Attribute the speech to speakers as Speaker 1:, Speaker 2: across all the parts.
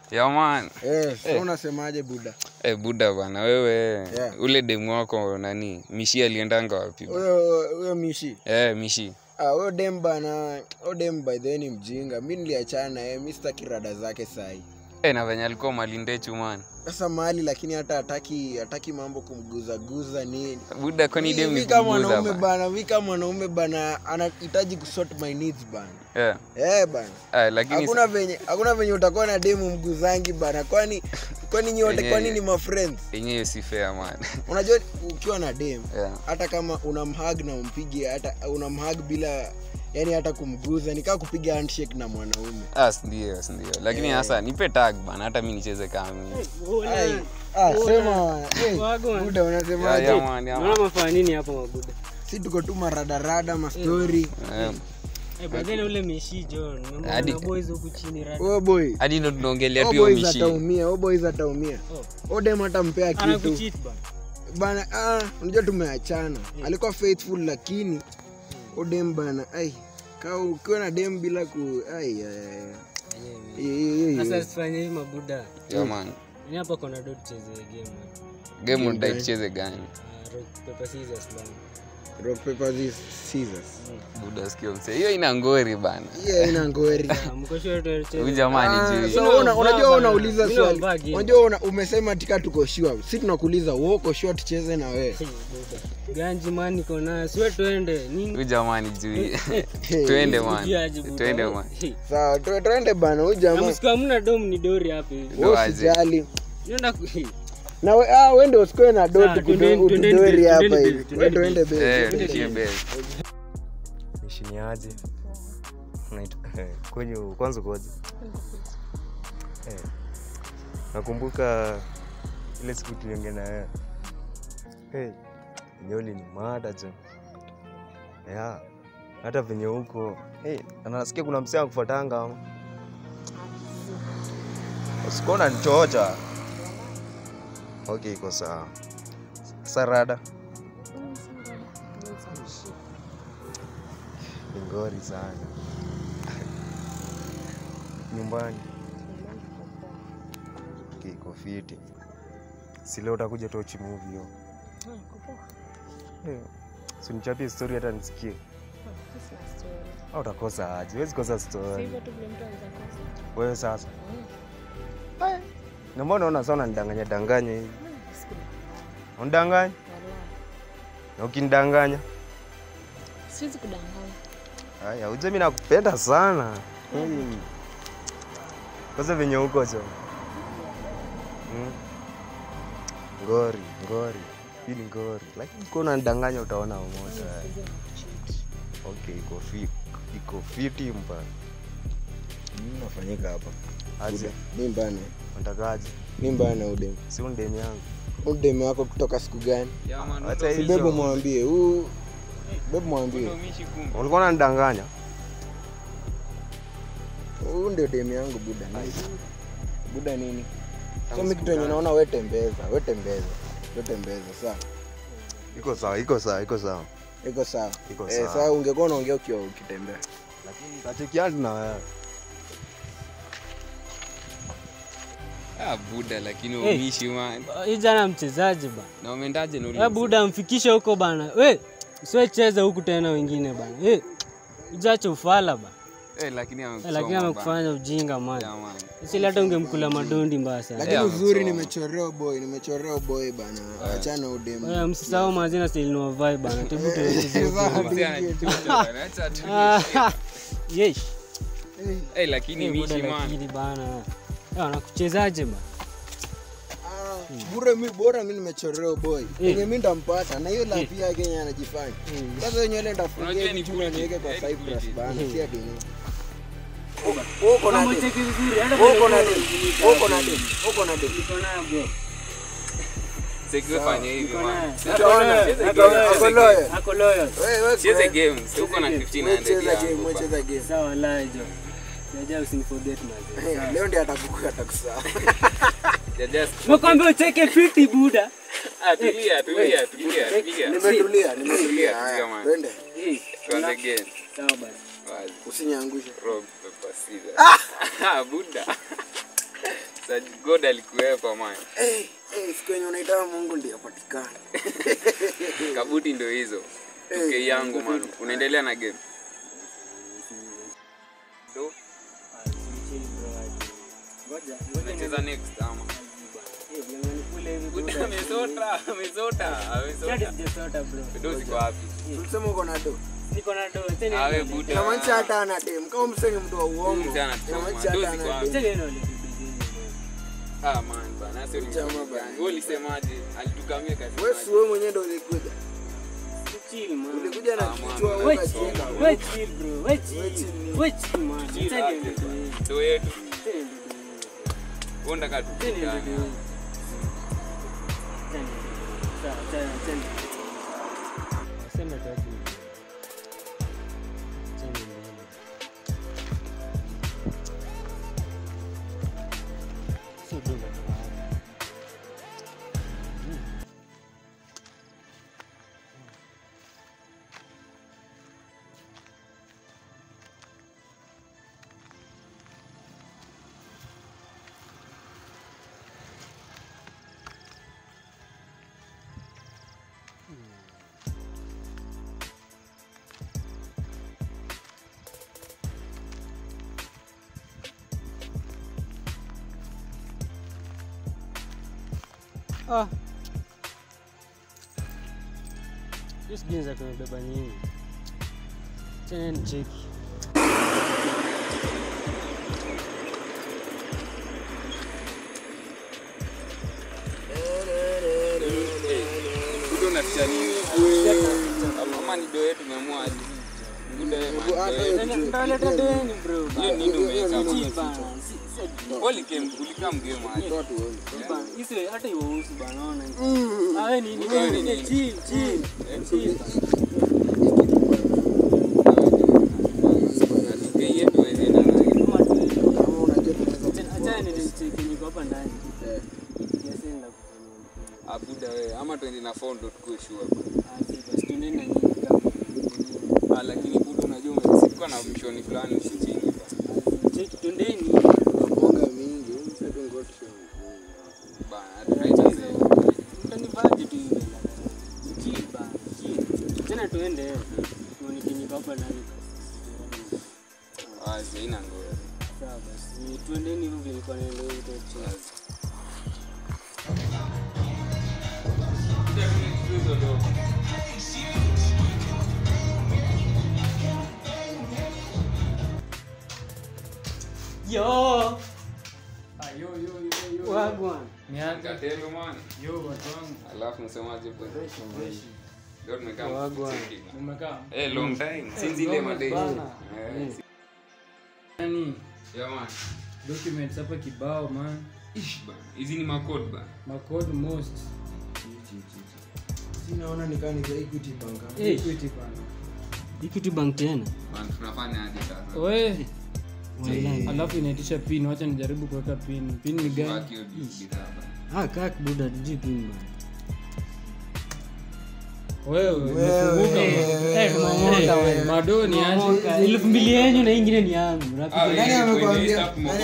Speaker 1: Yeah man.
Speaker 2: Eh, so unasemaje buda?
Speaker 1: Eh, buda bana wewe
Speaker 2: Yeah.
Speaker 1: ule demu wako nani mishi aliendanga wapi?
Speaker 2: Huyo huyo mishi.
Speaker 1: Eh, mishi.
Speaker 2: Ah, huyo dem bana, huyo dem by the way ni mjinga. Mimi niliachana na yeye, mimi sitaki rada zake sahi.
Speaker 1: Eh, na venye alikuwa malindechu man.
Speaker 2: Sasa mahali lakini hata hataki hataki mambo kumguza guza nini.
Speaker 1: Buda kwani demu
Speaker 2: Mimi
Speaker 1: ni
Speaker 2: kama
Speaker 1: kuguza
Speaker 2: mwanaume
Speaker 1: bana.
Speaker 2: bana, mimi kama mwanaume bana anahitaji kusort my needs bana.
Speaker 1: Yeah.
Speaker 2: Eh bana.
Speaker 1: Eh, lakini
Speaker 2: Hakuna venye hakuna venye utakuwa na demu mguzangi bana. Kwani kwani nyote
Speaker 1: Yenyewe.
Speaker 2: kwani ni ma friends?
Speaker 1: yenyewe si fair man.
Speaker 2: Unajua ukiwa na dem
Speaker 1: Yeah.
Speaker 2: hata kama unamhag na umpige hata unamhag bila yani hata kumguza ni kama kupiga handshake na mwanaume
Speaker 1: Ah, si ndio, si ndio. Lakini sasa nipe tag bana hata mimi nicheze kama mimi.
Speaker 2: Ai, ah, sema eh,
Speaker 3: Wagwan.
Speaker 2: buda
Speaker 1: Yeah,
Speaker 2: unasemaje
Speaker 1: yeah man, yeah man.
Speaker 3: Unaona mafanya nini hapo mabuda?
Speaker 2: si tuko tu maradarada mastori
Speaker 1: Eh,
Speaker 3: Eh, badheni ule mishi John. Mambo
Speaker 1: Hadi-
Speaker 3: na boys huku chini rada.
Speaker 2: oh boy
Speaker 1: Hadi ndo tunaongelea
Speaker 2: oh
Speaker 1: tu hiyo
Speaker 2: boys
Speaker 1: mishi.
Speaker 2: ataumia oh boys ataumia
Speaker 3: Oh.
Speaker 2: oh dem atampea kitu
Speaker 3: Anakucheat bana.
Speaker 2: bana ah unajua tumeachana alikuwa faithful lakini oh dem bana ai kaa ukiwa na dem bila ku ai ai, ai. Hiyo- hiyo- hiyo-
Speaker 3: Sasa sifanye hivi mabuda.
Speaker 1: Yeah man.
Speaker 3: Ni hapa kuna dot tucheze game. man.
Speaker 1: Game unadai tucheze gani?
Speaker 3: Ah, rock paper scissors bana.
Speaker 2: rock paper scissors
Speaker 1: Buda sikio mse. Hiyo ina ngori bana.
Speaker 2: hiyo ina ngori
Speaker 3: Ah, mko sure tucheze.
Speaker 1: Huyu jamani
Speaker 2: Ah,
Speaker 1: juu.
Speaker 2: so
Speaker 3: Mimi
Speaker 2: una-
Speaker 3: navaa
Speaker 2: unajua
Speaker 3: bana.
Speaker 2: unauliza
Speaker 3: Mimi
Speaker 2: swali
Speaker 3: navaa game.
Speaker 2: unajua una, umesema tika tuko sure si tunakuuliza wewe uko sure tucheze na wewe
Speaker 3: Hey, buda. Ganji man niko nayo. Siwe tuende. Nini?
Speaker 1: Huyu jamani juu. Twende man.
Speaker 3: Ujiaje, buda?
Speaker 1: Twende man.
Speaker 3: Hey.
Speaker 2: sawa tu- tuende bana huyu
Speaker 3: Na
Speaker 2: jamaa
Speaker 3: msiku hamna dom ni dori hapa hivi.
Speaker 1: Ndo
Speaker 2: wewe
Speaker 1: aje.
Speaker 2: usijali
Speaker 3: Nienda ku- hey.
Speaker 2: na we, ah, we ndio usikoe na
Speaker 3: Sawa,
Speaker 2: doti
Speaker 3: twendeni- twendeni
Speaker 2: kudori
Speaker 3: base,
Speaker 2: hapa
Speaker 3: twendeni
Speaker 2: hivi
Speaker 3: base,
Speaker 2: we
Speaker 3: twendeni
Speaker 2: tuende
Speaker 1: Eh,
Speaker 2: base
Speaker 1: tushie base.
Speaker 4: nishiniaje kwenye kwanza koje eh. nakumbuka ile siku tuliongea na wewe hey, nyoli ni mada jo yeah. hata venye huko hey, anasikia kuna msee akufuatanga ama usikona nichocha okay iko sawa sarada ni ngori sana nyumbani Okay, iko fiti si leo utakuja tochi movie hiyo Eh, si unichapie story hata nisikie au utakosa aje huwezi kosa story wewe sasa Eh, na mbona unaona sana nidanganya danganya hivi unidanganya na ukinidanganya
Speaker 5: siwezi kudanganya
Speaker 4: haya uje mi nakupenda sana Mm. kwanza venye huko cho Mm. ngori ngori hii ni ngori lakini kuwa unanidanganya utaona umoto okay iko fi- iko fiti mpa
Speaker 2: Nini nafanyika hapa
Speaker 4: aje
Speaker 2: mi mbana
Speaker 4: natakaje
Speaker 2: mi mbana udem
Speaker 4: si undemi yangu
Speaker 2: udem wako kutoka siku gani
Speaker 1: Yeah man.
Speaker 4: Acha
Speaker 1: ndo
Speaker 2: si
Speaker 4: hizo.
Speaker 2: bebo mwambie huu bebo mwambie
Speaker 1: ndo mishi kumbe.
Speaker 4: ulikuwa unanidanganya
Speaker 2: huu ndio dem yangu buda nini? buda nini so
Speaker 4: Tangu
Speaker 2: mi
Speaker 4: siku
Speaker 2: kitu yenye
Speaker 4: gani?
Speaker 2: naona we tembeza we tembeza we tembeza saa
Speaker 4: iko sawa iko sawa iko sawa
Speaker 2: iko sawa
Speaker 4: Iko
Speaker 2: eh,
Speaker 4: sawa.
Speaker 2: saa ungekuwa unaongea ukiwa ukitembea
Speaker 4: lakini tachekiani na wewe
Speaker 1: Ah, buda lakini
Speaker 3: Eh.
Speaker 1: umishi man.
Speaker 3: Hii jana mchezaji bana.
Speaker 1: Na umeendaje na ule
Speaker 3: Eh,
Speaker 1: mse?
Speaker 3: buda mfikishe huko bana. We, usiwe cheza huku tena wengine bana. Eh, ujache ufala bana.
Speaker 1: Eh, lakini
Speaker 3: Eh,
Speaker 1: amekusoma
Speaker 3: lakini
Speaker 1: bana.
Speaker 3: amekufanya ujinga man.
Speaker 1: Yeah, man.
Speaker 3: Sisi hata ungemkula madondi mbaya sana.
Speaker 2: lakini
Speaker 1: Eh,
Speaker 2: uzuri
Speaker 1: amesoma.
Speaker 2: nimechorea boy nimechorea boy bana achana udem
Speaker 3: Eh, msisahau mazina stilinua vai bana. Tebu tuweke
Speaker 2: Sawa,
Speaker 3: zile.
Speaker 1: Mse anachucha bana. Acha tu.
Speaker 3: Ah, Yesh.
Speaker 1: Eh, lakini
Speaker 3: Eh, buda
Speaker 1: mishi man.
Speaker 3: lakini bana. Eh, wanakuchezaje bana?
Speaker 2: Ah, bure mi bora mi nimechorea boy enye mi ndampata na hiyo lapi yake yenye anajifanya sasa wenye ile
Speaker 1: Unajua
Speaker 2: ndafungia
Speaker 1: ni
Speaker 2: vitu na
Speaker 1: bullshit.
Speaker 2: niweke kwa
Speaker 1: Eh, ni
Speaker 2: Cyprus
Speaker 1: bullshit.
Speaker 2: bana si ati nini
Speaker 3: Kama ucheki vizuri, hata
Speaker 2: uko na
Speaker 3: kwenye
Speaker 2: dem
Speaker 3: goal
Speaker 2: uko na dem uko na dem
Speaker 3: niko nayo bro.
Speaker 1: Sikuwe fanya hivi
Speaker 3: Niko
Speaker 1: man.
Speaker 3: nayo.
Speaker 2: Utaona,
Speaker 1: Cheze
Speaker 2: ako-
Speaker 1: game,
Speaker 2: ako
Speaker 1: cheze
Speaker 2: loyal.
Speaker 1: game.
Speaker 3: Ako loyal.
Speaker 2: Wewe, wewe,
Speaker 1: Cheze
Speaker 2: wewe,
Speaker 1: game. Si uko na
Speaker 2: wewe
Speaker 1: 1500
Speaker 2: cheza game
Speaker 1: yangu
Speaker 2: wewe
Speaker 1: bana.
Speaker 2: cheza game
Speaker 3: Sawa lajo. Jaja usiniforget mazee.
Speaker 2: Eh, leo ndiye atakukuta atakusahau
Speaker 1: Yeah, just-
Speaker 3: Nakwambia ucheke fiti buda.
Speaker 1: Ah, tulia, tulia, tulia, tulia.
Speaker 2: nimetulia nimetulia
Speaker 1: Tulia,
Speaker 2: haya
Speaker 1: man.
Speaker 2: twende
Speaker 3: Eh,
Speaker 1: Tuanze game.
Speaker 3: Sawa basi.
Speaker 1: Wazi.
Speaker 2: usinyangushe
Speaker 1: Rock, paper, scissors. Ah, Buddha. Sa god alikuwepo man
Speaker 2: hey, hey, siku yenye unaitaka mungu ndiyo patikana
Speaker 1: kabuti ndo hizo tuke yangu man unaendelea na game Do, unacheza next ama Buda amesota amesota amesota do ziko wapi
Speaker 2: ulisema uko na do
Speaker 1: awe buda
Speaker 2: inamaanisha hata ana dem kama msenge mtu wa uongo
Speaker 1: Mzee anatuma,
Speaker 2: inamaanisha
Speaker 1: do
Speaker 2: hata
Speaker 1: ziko
Speaker 2: ana
Speaker 1: wapi?
Speaker 2: dem
Speaker 1: ah man bana sio ni
Speaker 2: Jamaa
Speaker 1: jamaa
Speaker 2: bana.
Speaker 1: wewe ulisemaje alitukamia kazi
Speaker 2: wewe si wewe mwenyewe ndo ulikuja ulikuja na
Speaker 1: Ah,
Speaker 2: kichwa
Speaker 1: man.
Speaker 2: wewe ukajenga
Speaker 1: do yetu wewe unataka tukutane
Speaker 3: Ah. Hiyo sijui za kunibeba nyingi. Tena ni cheki.
Speaker 1: buda unaficha nini ama ni do yetu tumeamua aje buda wewe man, do
Speaker 2: hata
Speaker 1: yetu.
Speaker 2: hiyo kitu
Speaker 3: Ndaleta deni bro.
Speaker 1: hiyo nini umeweka man?
Speaker 3: Bana,
Speaker 1: Ulikem- ulikaa mgame aje
Speaker 2: watu wewe
Speaker 3: bana, hizo hata iwahusu bana, ona. Ah, wewe ni ni
Speaker 1: Wewe ni
Speaker 3: ni
Speaker 1: nini?
Speaker 3: chill chill. Chill.
Speaker 1: Atuke yetu wewe na wewe.
Speaker 3: Kama tu-
Speaker 2: kama unajua tunaweza
Speaker 3: Achana- achana ni cheki niko hapa ndani.
Speaker 2: Eh.
Speaker 3: Kiasi nenda kufanya.
Speaker 1: Ah, buda wewe ama twende na phone ndo tukue sure bana.
Speaker 3: Ah, si basi tuendeni na nyinyi kama.
Speaker 1: Ah, lakini buda unajua umesikuwa na mshoni fulani usichingi bana.
Speaker 3: Cheki tuendeni.
Speaker 2: kuonga mingi huyu mseto ngoto
Speaker 1: Bana, tunaichezea.
Speaker 3: Mtanivaje tu hivi? Chill bana, chill. Tena tuende. Tuone kinyi hapa ndani.
Speaker 1: Ah, zina ngoja.
Speaker 3: Sawa basi. Tuendeni hivyo vile nilikuwa naenda huko chill. Yo. Wagwan.
Speaker 1: Katelo man. Alafu msemaje bwana? Leo tumekaa
Speaker 3: Wagwan.
Speaker 1: mkucheki. Eh, long time. Since ile madai. Eh,
Speaker 6: yani
Speaker 1: yeah, man.
Speaker 6: documents hapa kibao man
Speaker 1: Ish bana. Hizi ni makod bana.
Speaker 6: macode most
Speaker 2: sinaona nikani za equity bank
Speaker 3: Eh,
Speaker 6: equity bana
Speaker 3: Equity Bank tena.
Speaker 1: Bana, tunafanya aje sasa?
Speaker 6: we
Speaker 3: Wallahi.
Speaker 6: alafu inaitisha pin wacha nijaribu kuweka pin pin ni gani
Speaker 1: Baki hiyo bidhaa bana.
Speaker 3: Ah, kaka buda tujui pin bana.
Speaker 6: wewe umefunguka
Speaker 3: Eh, tumeomoka wewe.
Speaker 6: madoni aje
Speaker 3: Tumeomoka. elfu mbili yenyu na ingine ni yangu
Speaker 1: Ah,
Speaker 3: Unapiga
Speaker 1: wewe,
Speaker 3: nani?
Speaker 1: amekwambia?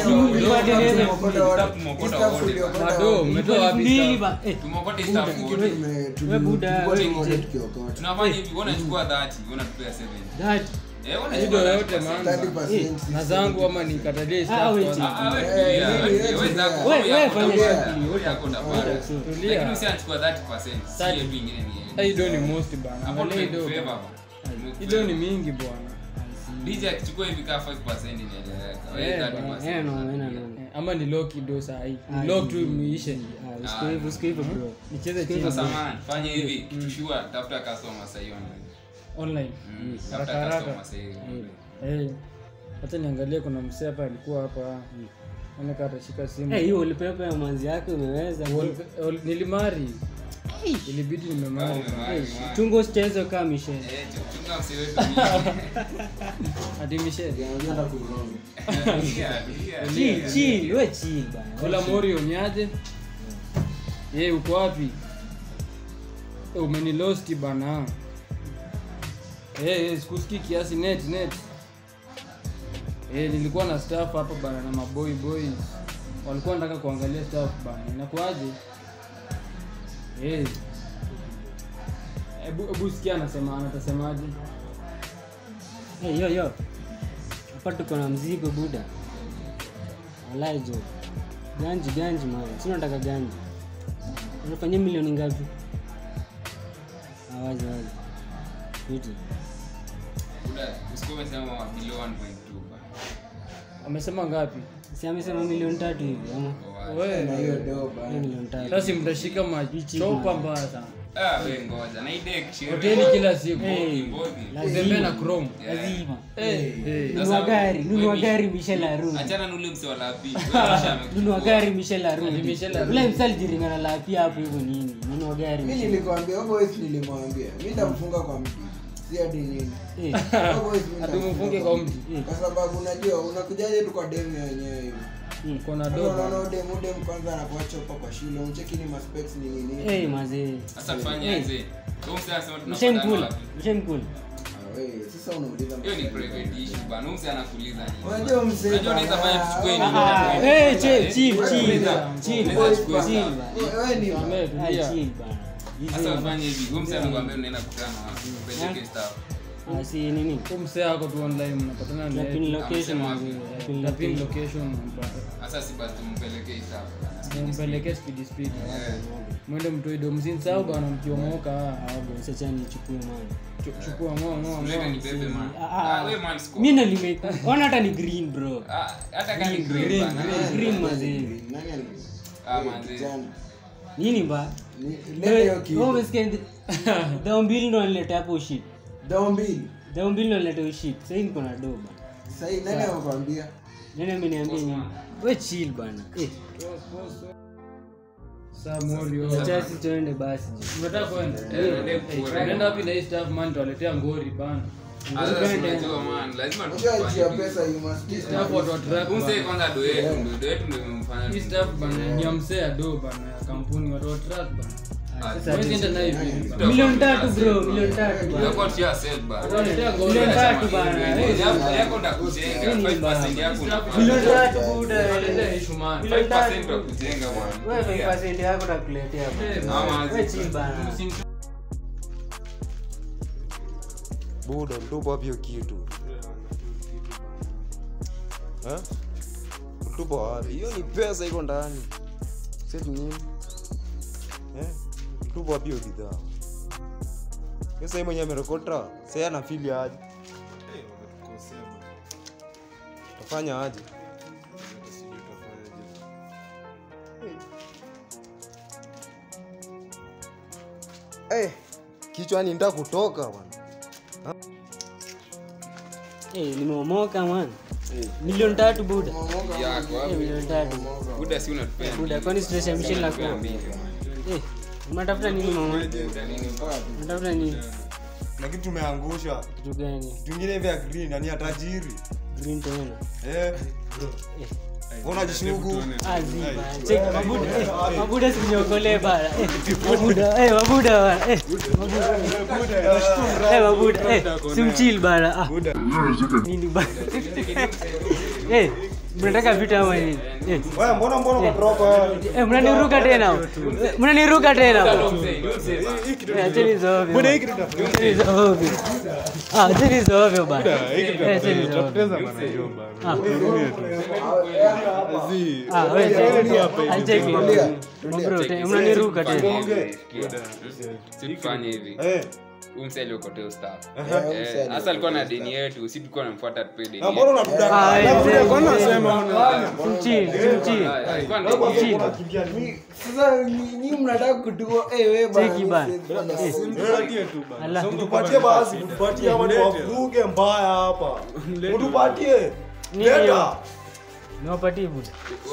Speaker 6: Mado, umetoa
Speaker 3: elfu
Speaker 6: wapi
Speaker 3: mbili
Speaker 6: staff?
Speaker 3: ba eh,
Speaker 1: tumokote staff wote.
Speaker 3: we buda
Speaker 1: tunafanya hivi wewe unachukua 30 wewe unatupea 70
Speaker 3: that
Speaker 1: eh wewe
Speaker 6: hido
Speaker 1: unachukua
Speaker 6: yote
Speaker 1: 30%.
Speaker 6: man na zangu ama nikatalie
Speaker 3: Ah,
Speaker 6: staff
Speaker 3: wait.
Speaker 6: kwanza.
Speaker 1: Ah, ah, wewe tulia, wewe wewe zako
Speaker 3: Wewe-
Speaker 1: wewe
Speaker 3: wewe
Speaker 1: yako
Speaker 3: fanya
Speaker 1: utapata,
Speaker 3: shughuli,
Speaker 1: wewe yako utapata.
Speaker 6: Tulia.
Speaker 1: lakini usiachukua 30% si
Speaker 6: Thirty.
Speaker 1: yetu ingine ni
Speaker 6: Hata
Speaker 1: yenu
Speaker 6: hido ni most bana
Speaker 1: hapo
Speaker 6: angalia hido
Speaker 1: tumekufavor
Speaker 6: bana.
Speaker 1: bana.
Speaker 6: hido ni mingi bwana
Speaker 1: DJ akichukua hivi kaa 5% inaeleweka wewe
Speaker 6: Eh,
Speaker 1: 30%.
Speaker 3: eh no no no
Speaker 6: Eh, ama ni low kido sahii
Speaker 3: Ah,
Speaker 6: ni low tu
Speaker 3: si-
Speaker 6: muishe
Speaker 3: ah usiku hivyo usiku hivyo bro
Speaker 6: nicheze chini
Speaker 1: Sasa man, fanya hivi tushua tafuta customer sasa hiyo
Speaker 6: online
Speaker 1: Mm,
Speaker 6: Haraka,
Speaker 1: tafuta
Speaker 6: haraka.
Speaker 1: customer sasa hiyo
Speaker 6: Eh, hata niangalie kuna msee hapa alikuwa hapa oneka atashika simu
Speaker 3: eh hiyo ulipepa ya manzi yake umeweza bro.
Speaker 6: Wal- wal- nilimari ilibidi nimemari
Speaker 1: Umemari, man.
Speaker 3: chungo usicheze kama Michelle
Speaker 1: Eh, chunga msi wetu mingi.
Speaker 6: hadi mishe
Speaker 1: Tulia, tulia.
Speaker 3: chill chill we chill bana
Speaker 6: kula morio niaje ye uko wapi Eh, umenilosti bana Eh, eh, sikusikii kiasi net net Eh, nilikuwa na staff hapa bana na maboy boys walikuwa wanataka kuangalia staff bana inakuaje Eh. hebu hebu sikia anasema anatasemaje
Speaker 3: Hey, yo yo hapa tuko na mzigo buda walai jo ganji ganji man si unataka ganji unafanyia milioni ngapi awazi wazi fiti
Speaker 1: Buda, usikuwa umesema below 1.2 ba.
Speaker 6: amesema ngapi
Speaker 3: si amesema milioni tatu hivi ama
Speaker 6: we
Speaker 2: na hiyo doba
Speaker 3: hiyo milioni tatu
Speaker 6: sasa mtashika machopa mbaya sana
Speaker 1: Ah, we ngoja. Na hii deck sherehe.
Speaker 6: hoteli kila siku
Speaker 3: Hey,
Speaker 1: Mbogi.
Speaker 6: utembee na chrome
Speaker 3: lazima
Speaker 6: Eh.
Speaker 3: nunua gari nunua gari Michel arudi
Speaker 1: Achana na ule mse wa lapi. Wewe amesha
Speaker 3: nunua gari Michel
Speaker 6: Ati
Speaker 3: arudi
Speaker 6: Michel arudi.
Speaker 3: ule msali jiringana la pia hapo hivyo nini nunua gari
Speaker 2: mi
Speaker 3: Michel.
Speaker 2: nilikwambia huyo boys nilimwambia mi nitamfunga kwa mti si hadi nini
Speaker 3: Eh,
Speaker 2: Huyo boys mi
Speaker 6: Ati
Speaker 2: nitamfunga
Speaker 6: umfunge kwa mti
Speaker 2: kwa sababu unajua unakujaje tu kwa demu wenyewe hivi
Speaker 3: mm.
Speaker 6: kona
Speaker 2: Sasa
Speaker 6: doba
Speaker 2: unaona udemu udemu kwanza anakuwa chopa kwa shule uncheki ni maspecs ni nini
Speaker 3: Eh, mazee
Speaker 1: Sasa tufanye aje? Wewe mse anasema tunapatana
Speaker 3: mshaimkula
Speaker 1: wapi?
Speaker 3: mshaimkula
Speaker 2: Ah, we, sasa unauliza
Speaker 1: Hiyo ni private issue bana. Huyu mse anakuuliza nini?
Speaker 2: unajua mzee
Speaker 1: Unajua unaweza fanya tuchukue nini?
Speaker 3: Ah, ah, eh, chill, chill, chill, chill,
Speaker 1: Unaweza chukua
Speaker 3: chill,
Speaker 1: sawa.
Speaker 3: bana.
Speaker 2: wewe ni
Speaker 6: Amee,
Speaker 3: Ah,
Speaker 6: tulia.
Speaker 3: chill, bana. Hizo-
Speaker 1: Sasa ufanye hivi. Huyu mse anakuambia unaenda kukutana wapi? Peleke staff.
Speaker 3: ah, si nini
Speaker 6: Huyu msee ako tu online mnapatana
Speaker 3: na pin
Speaker 6: na
Speaker 3: location
Speaker 1: Amesema
Speaker 3: mazee,
Speaker 1: wapi?
Speaker 3: na pin
Speaker 6: na pin
Speaker 3: location.
Speaker 6: location mpata
Speaker 1: Sasa si basi tumpeleke staff.
Speaker 6: mpelekee speed speed
Speaker 1: Eh.
Speaker 6: mwende mtoido msinsau bana mkiomoka
Speaker 3: Ah, bwana, sasa nichukue mali.
Speaker 6: Chu- chukua ngo ngo
Speaker 1: Ulete ni
Speaker 6: ngo
Speaker 1: bebe man.
Speaker 3: Ah, ah.
Speaker 1: Ah, we man score.
Speaker 3: mi ndo nimeka ona hata ni green bro
Speaker 1: Ah, hata kama ni green bana.
Speaker 3: green mazee
Speaker 2: nani ali
Speaker 1: Ah, manzi.
Speaker 2: kijana
Speaker 3: nini ba
Speaker 2: Ni- lete hiyo kitu.
Speaker 3: Wewe umesikia ndi- dhao mbili ndo nileta hapo shit
Speaker 2: Dao mbili
Speaker 3: dhao mbili ndo nileta hiyo shit sahii niko na doba
Speaker 2: sahii nani amekwambia
Speaker 3: nani ameniambia nini we chill bana eh
Speaker 6: samorio
Speaker 3: acha sisi tuende basi je.
Speaker 6: unataka kwenda
Speaker 1: Eh, nende kure.
Speaker 6: unaenda wapi na hii staff man tuwaletea ngori bana
Speaker 1: Ah, sasa unajua man, lazima
Speaker 2: unajua nchi ya
Speaker 1: tufanye
Speaker 2: pesa you must be
Speaker 6: staff watu wa track
Speaker 1: Huyu mse
Speaker 6: bana.
Speaker 1: kwanza do yetu, ndo do yetu ndio imemfanya
Speaker 6: hii staff bana ni ya msee ya do bana ya kampuni watu wa track bana
Speaker 1: Ah,
Speaker 3: Sasa
Speaker 6: Huwezi enda nayo hivi bana.
Speaker 3: milioni tatu bro milioni tatu bana
Speaker 1: Utakuwa tia sell bana.
Speaker 6: Waletea ngori.
Speaker 3: milioni tatu bana
Speaker 1: Yako- yako ndakujenga, 5% yako unapata.
Speaker 3: milioni tatu buda
Speaker 6: Waletea issue man.
Speaker 1: 5% utakujenga bwana.
Speaker 3: wewe 5% yako takuletea bana
Speaker 1: Ama
Speaker 3: we chill bana
Speaker 4: buda mtupo wapi hiyo kitu Eh? mtupo wapi hiyo ni pesa iko ndani seti nini Eh? mtupo wapi hiyo bidhaa pesa hii mwenye amerekota sai anafili aje tafanya aje Eh, kichwa ni nda kutoka bwana
Speaker 3: eh nimeomoka man milioni tatu buda
Speaker 1: yako
Speaker 3: eh
Speaker 1: hapo.
Speaker 3: milioni tatu
Speaker 1: Buda si unatupenda.
Speaker 3: buda kwani stress ya Michelle na kwa
Speaker 1: Mbili, man.
Speaker 3: eh unatafuta nini mama
Speaker 1: Buda nini?
Speaker 3: unatafuta nini
Speaker 4: na kitu tumeangusha
Speaker 3: kitu gani
Speaker 4: kitu ingine hivi ya green yani ya tajiri
Speaker 3: green tena
Speaker 4: eh unajishugu
Speaker 3: aziba check mabuda eh, mabuda sinyokole bana eh mabuda eh mabuda bana eh mabuda eh mabuda eh simchill bana ah nini bana eh mnataka vita ama nini eh
Speaker 4: wewe mbona mbona ukatoroka wewe
Speaker 3: eh mnaniruka tena Eh, mnaniruka tena
Speaker 1: Mzee, yule mzee bana.
Speaker 3: Eh, acheni hizo ovyo. Acheni hizo ovyo. Ah, acheni hizo ovyo bana. Eh, acheni hizo ovyo. Ah. Ah, wewe cheki. Acheki. Bro, te- mnaniruka tena.
Speaker 1: Si tufanye hivi.
Speaker 4: eh
Speaker 1: Huyu mse aliokotea staff.
Speaker 2: Eh, huyu mse
Speaker 1: Eh, Sasa alikuwa na deni yetu, si tulikuwa tunamfuata tupe deni.
Speaker 4: na mbona
Speaker 1: yetu.
Speaker 4: unatudaka
Speaker 3: Ah,
Speaker 4: na
Speaker 3: mzee,
Speaker 4: mbona mbona
Speaker 3: mzee.
Speaker 4: unasema
Speaker 3: Simchill, simchill.
Speaker 1: Ah, alikuwa na deni yetu.
Speaker 4: unakimbia nini
Speaker 2: sasa ni- nyinyi mnataka kutua eh wewe bana
Speaker 3: Cheki bana. Ala.
Speaker 4: tupatie basi tupatie ama ni wavuruge mbaya hapa utupatie
Speaker 3: Nini
Speaker 4: leta
Speaker 3: hiyo? Niwapatie buda.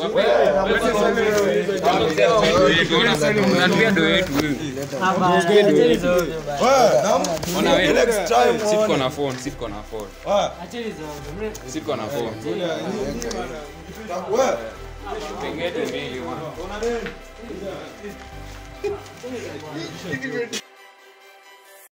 Speaker 1: Unatupia do yetu wewe.
Speaker 3: Ah, bana, acheni hizo ovyo bana.
Speaker 4: wewe na
Speaker 1: Ona wewe.
Speaker 4: next time
Speaker 1: Si tuko na phone, si tuko na phone.
Speaker 4: wewe
Speaker 3: Acheni hizo ovyo. Mne-
Speaker 1: Si tuko na phone.
Speaker 4: wewe
Speaker 1: Pengine mbili, man.
Speaker 4: una nini